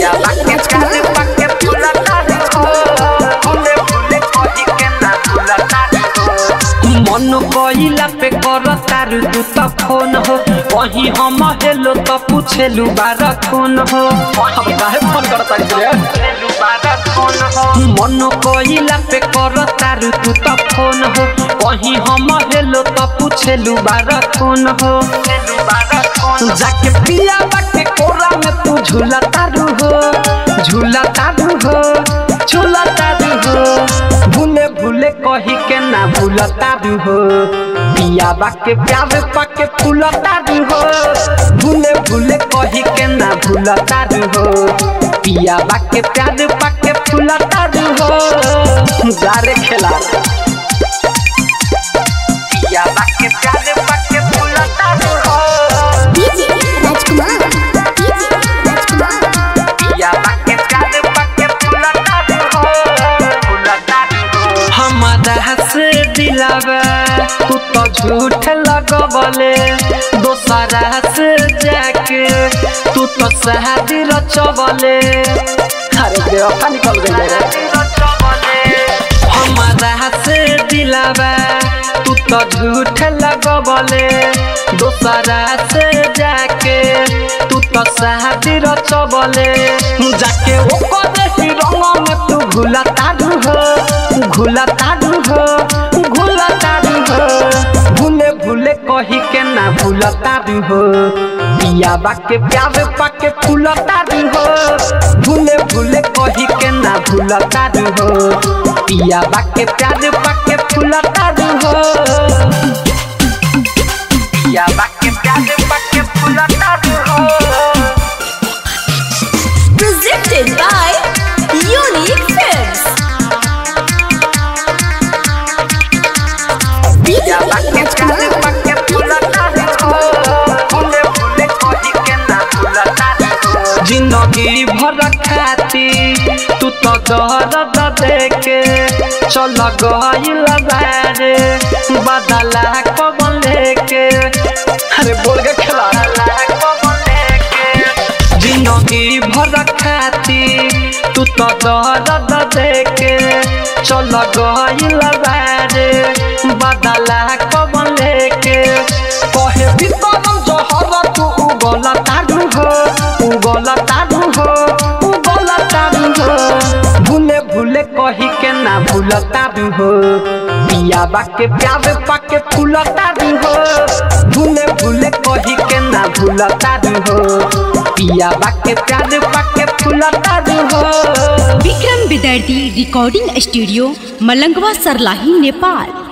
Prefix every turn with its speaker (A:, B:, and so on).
A: पिया बाके प्यार पाके फूला तारू हो भूले भूले कही के ना भूला तारू हो मन कइला पे कर तारू तू त फोन हो कहीं हम हेलो त पूछेलु बार फोन हो
B: अब काहे फोन करता रे
A: मन कइला पे कर तारू तू त फोन हो कहीं हम हेलो त पूछेलु बार फोन हो जाके पिया बाटे कोरा में तू झूला तारू हो झूला तारू हो झूला तारू हो भूले भूले कही के ना भूला तारू हो पिया बाके प्यार पाके फूला तारू हो भूले भूले कही के ना भूला तारू हो पिया बाके प्यार पाके फूला तारू हो गारे खेला पिया बाके प्यार पाके फूला तारू हो
C: डीजे राजकुमार डीजे राजकुमार
A: पिया बाके प्यार पाके फूला तारू हो फूला तारू हो हमारा से दिलावा तू तो झूठ लगवले दोसरा से जाके तू तो शादी रचवले
B: अरे बेवफा निकल गई रे
A: हमारा से दिलावा तू तो झूठ लगवले दोसरा से जाके तू तो शादी रचवले जाके ओकर ही रंग में तू घुला तारू हो घुला तारू हो घुला तारू हो भूले भूले कही के ना भूला तारू हो पिया बाके प्यार पाके फूला तारू हो भूले भूले कही के ना भूला तारू हो पिया बाके प्यार पाके फूला तारू हो पिया बाके प्यार पाके फूला तारू हो
C: presented by Unique Films DJ Rajkumar
A: जिंदगी भर खाती तू तो दर्द देके चल गइल बारे बदला कबन लेके
B: अरे बोल के खेला
A: जिंदगी भर खाती तू तो दर्द देके चल गइल बारे बदला कबन लेके कहे भीतरम जहर तू उगल तारू हो उगल तारू हो उगल तारू हो भूले भूले कही के ना भूल तारू हो पिया बाके प्यार पाके फूल तारू हो भूले भूले कही के ना भूल तारू हो पिया बाके प्यार पाके फूल तारू हो
D: विक्रम विद्यार्थी रिकॉर्डिंग स्टूडियो मलंगवा सरलाही नेपाल